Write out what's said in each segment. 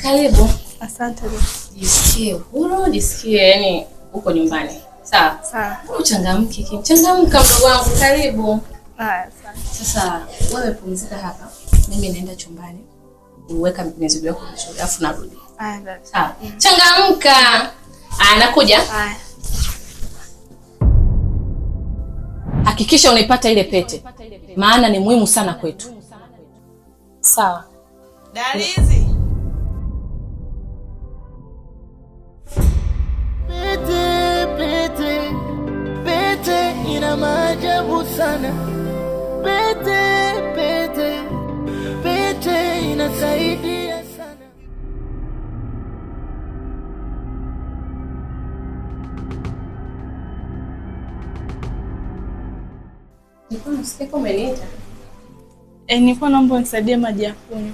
Karibu. Asante. Jisikie huru, jisikie yani uko nyumbani. Sawa? Sawa. Uchangamke, Kim. Changamka mdogo wangu, karibu. Haya, asante. Sasa wewe pumzika hapa. Mimi naenda chumbani. Uweka mizigo yako vizuri, afu narudi. Haya, dada. Sawa. Changamka. Aya, nakuja. Haya. Hakikisha unaipata ile pete. Maana ni muhimu sana kwetu. Sawa. Dalizi. Pete, pete, pete ina maajabu sana. Pete, pete, pete inasaidia sana. Nilikuwa nasikia kama umeniita. Eh, nilikuwa naomba unisaidie maji ya kunywa.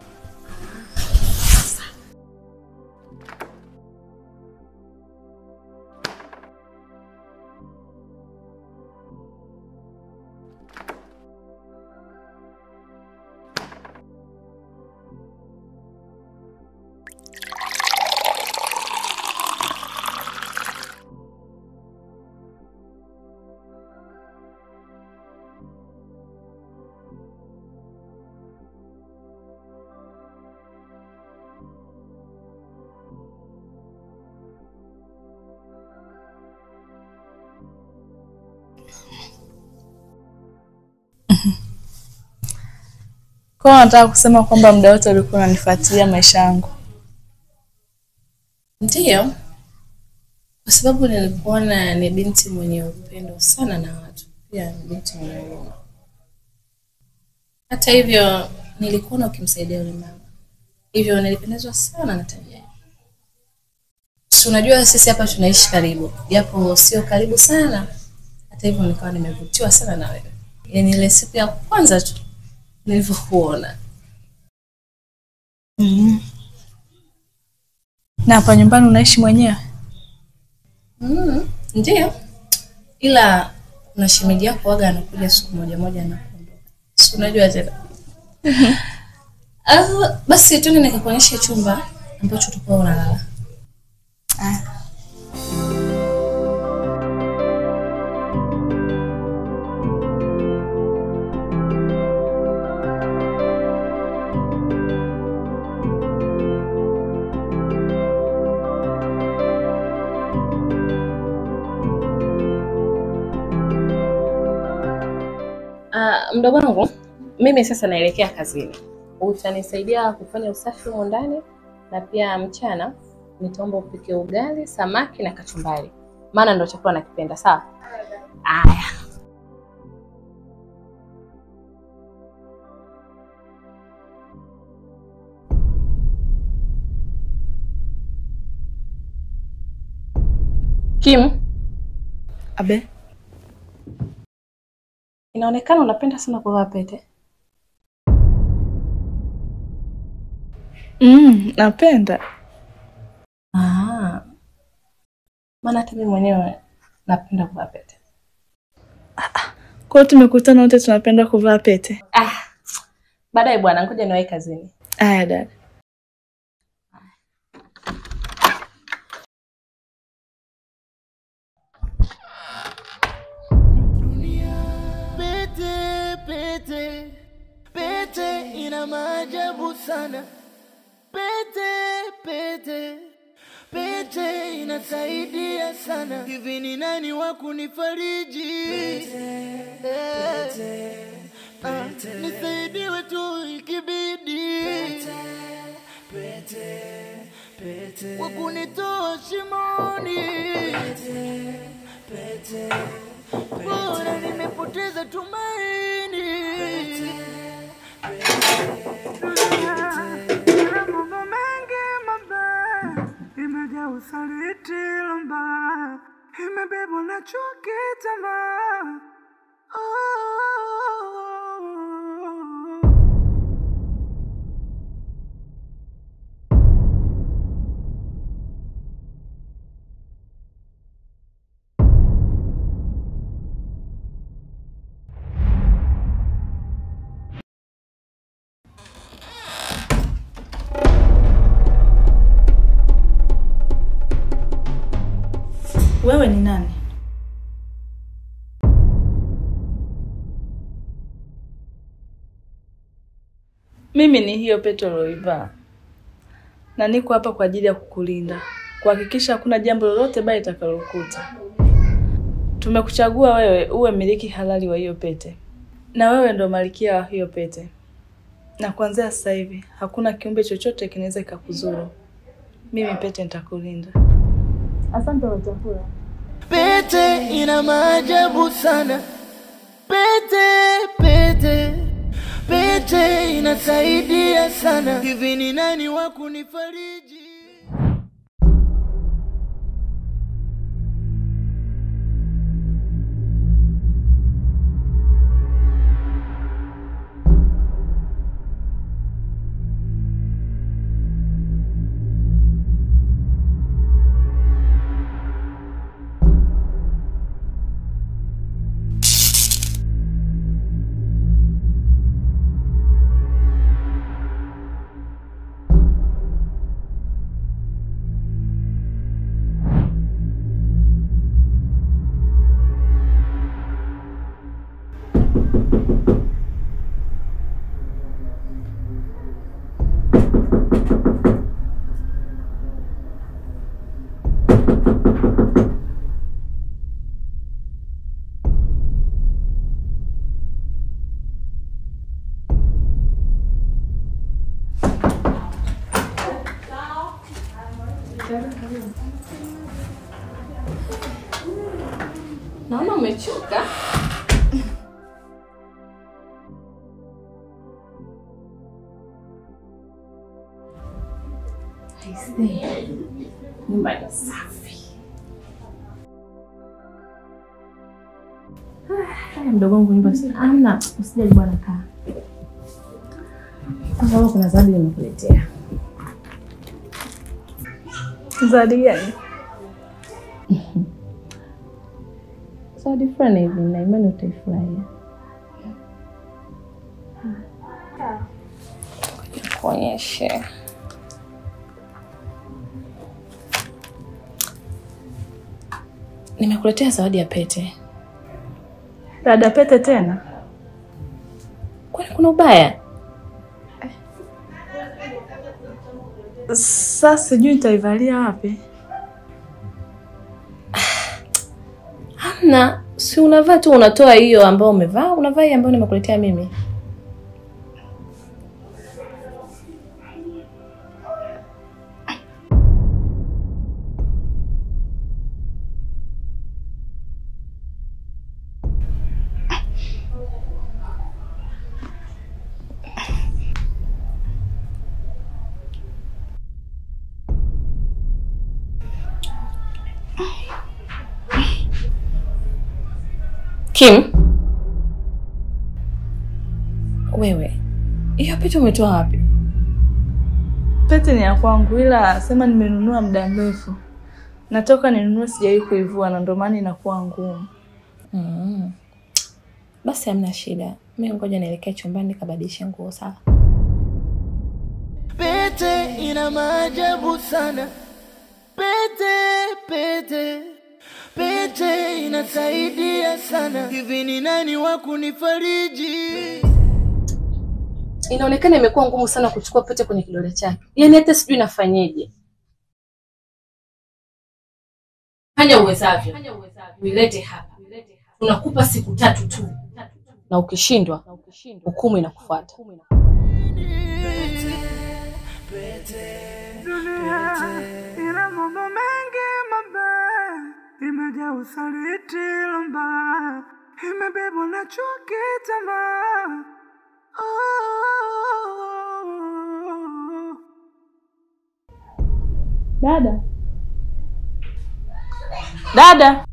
Kwa hiyo nataka kusema kwamba muda wote ulikuwa unanifuatilia maisha yangu. Ndiyo, kwa sababu nilikuona ni binti mwenye upendo sana na watu, pia ni binti mwenye huruma. Hata hivyo, nilikuona ukimsaidia yule mama, hivyo nilipendezwa sana na tabia yako. Si unajua sisi hapa tunaishi karibu, japo sio karibu sana. Hata hivyo, nikawa nimevutiwa sana na wewe, yaani ile siku ya kwanza tu nilivyokuona. Na hapa nyumbani unaishi mwenyewe? Mm, ndiyo, ila kuna shemeji yako waga anakuja siku moja moja na kuondoka, si unajua tena. Ah, basi tuende nikakuonyesha chumba ambacho utakuwa unalala. Uh, mdogo wangu, mimi sasa naelekea kazini. Utanisaidia kufanya usafi humo ndani na pia mchana nitaomba upike ugali, samaki na kachumbari, maana ndo chakula nakipenda. Sawa? Aya. Kim, Abe. inaonekana unapenda sana kuvaa pete. Mm, napenda. Ah. Maana hata mimi mwenyewe napenda kuvaa pete. Kwa hiyo tumekutana wote tunapenda kuvaa pete. Ah. Baadaye bwana, ngoja niwahi kazini. Aya dada. Pete, pete, pete ina maajabu sana. Pete, pete, pete inasaidia sana. Hivi ni nani wa kunifariji? Eh, ah, nisaidiwe tu ikibidi. Wa kunitoa shimoni. Bora nimepoteza tumaini. Ina mambo mengi mabaya, imejaa usaliti mbaya, imebebwa na chuki tamaa. Oh. Wewe ni nani? Mimi ni hiyo pete uliyoivaa, na niko hapa kwa ajili ya kukulinda, kuhakikisha hakuna jambo lolote baya litakalokuta. Tumekuchagua wewe uwe mmiliki halali wa hiyo pete, na wewe ndo malkia wa hiyo pete, na kuanzia sasa hivi hakuna kiumbe chochote kinaweza kikakuzuru. Mimi pete nitakulinda. Asante Wetafula. Pete ina maajabu sana. Pete, pete, pete inasaidia sana. Hivi ni nani wa kunifariji? Naona umechoka. Aisee, nyumba ni safi. Ah, Haya mdogo wangu, nyumba si amna, usijali bwana, kaa kwa sababu kuna zawadi nimekuletea. Zawadi gani? Zawadi fulani hivi, na imani utaifurahia. Kuonyeshe. Nimekuletea zawadi ya pete. Dada pete tena? Kwani kuna ubaya? Sasa sijui nitaivalia wapi. Hamna, si unavaa tu, unatoa hiyo ambayo umevaa, unavaa hii ambayo nimekuletea mimi. Kim, wewe hiyo pete umetoa wapi? Pete ni ya kwangu, ila sema nimenunua muda mrefu. Natoka ninunue, sijawahi kuivua na ndio maana inakuwa ngumu. Mm. Basi hamna shida, mimi ngoja nielekee chumbani nikabadilishe nguo. Sawa. Pete ina maajabu sana. Pete, pete, pete inasaidia sana. Hivi ni nani wa kunifariji? Inaonekana imekuwa ngumu sana kuchukua pete kwenye kidole chake, yaani hata sijui nafanyeje. Fanya uwezavyo, uilete hapa. Tunakupa siku tatu tu, na ukishindwa hukumu inakufuata. Dunia ina mambo mengi mabaya, imejaa usaliti mbaya, imebebwa na chuki, tamaa. Oh. Dada, dada,